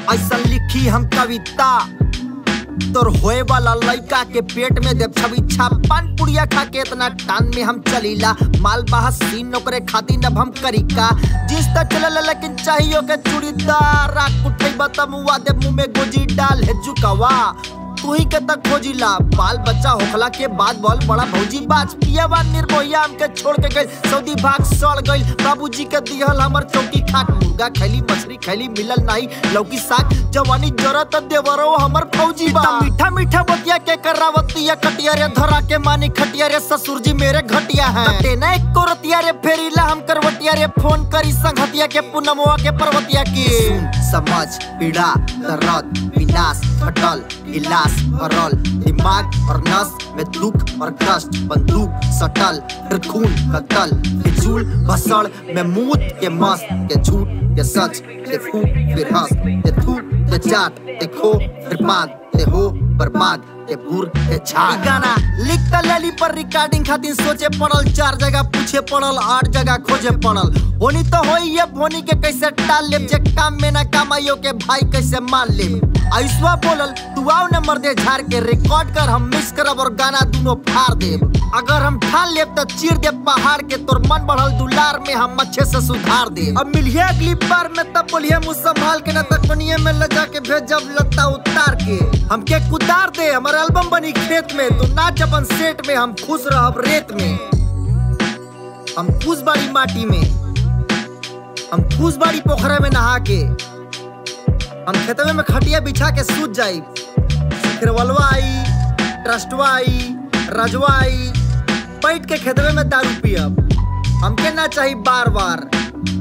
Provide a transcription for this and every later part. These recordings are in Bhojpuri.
ऐसा लिखी हम कविता तोर होए वाला लड़का के पेट में देव छवि छापन पुड़िया खा के इतना टान में हम चलीला माल बाहा सीन नौकरे खातिर अब हम करिका जिस तक चलल लेकिन चाहिए के चूड़ीदार रात उठे बतमुआ दे मुंह में गोजी डाल है झुकावा तू ही के तक खोजिला बाल बच्चा होखला के बाद बोल बड़ा भौजी बाज पियावा निर्भया हमके छोड़ के गई सऊदी भाग सड़ गई बाबूजी के दिहल हमर चौकी खाट मुर्गा खैली मछली खैली मिलल नहीं लौकी साग जवानी जरत देवरो हमर फौजी बा मीठा मीठा बतिया के करावतिया कटिया रे धरा के मानी खटिया रे ससुर जी मेरे घटिया है टेना एक कोरतिया रे फेरीला हम करवटिया रे फोन करी संगतिया के पूनमवा के पर्वतिया की समझ पीड़ा दर्द विनाश खटल इलाज भरल दिमाग और नस में दुख और कष्ट बंदूक सटल फिर खून कतल फिजूल भसड़ में मूत के मस्त के झूठ के सच के फूक फिर हंस के थूक के चाट के खो फिर बात के हो बर्बाद के भूर के छाड़ गाना लिखता लेली पर रिकॉर्डिंग खातिर सोचे पड़ल चार जगह पूछे पड़ल आठ जगह खोजे पड़ल होनी तो होई ये होनी के कैसे टाल लेब जे काम में ना कमाइयो के भाई कैसे मान लेब आयुष्वा बोलल तू आओ न मर्दे झाड़ के रिकॉर्ड कर हम मिक्स करब और गाना दोनों फाड़ देब अगर हम ठान लेब तो चीर देब पहाड़ के तोर मन बढ़ल दुलार में हम अच्छे से सुधार दे अब मिलिए अगली बार में तब बोलिए मुँह संभाल के न तकनिए में ले जाके भेजब लत्ता उतार के हमके कुदार दे हमारे एल्बम बनी खेत में तो नाच अपन सेट में हम खुश रहब रेत में हम खुश बाड़ी माटी में हम खुश बाड़ी पोखरा में नहा के हम खेतवे में खटिया बिछा के सूत जाई सिखरवलवा आई ट्रस्टवा आई रजवा आई बैठ के खेतवे में दारू पियब हमके ना चाहिए बार बार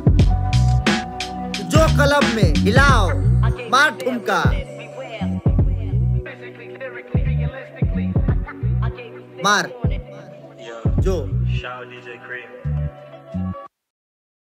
जो कलब में हिलाओ मार ठुमका मार जो Shout DJ Cream.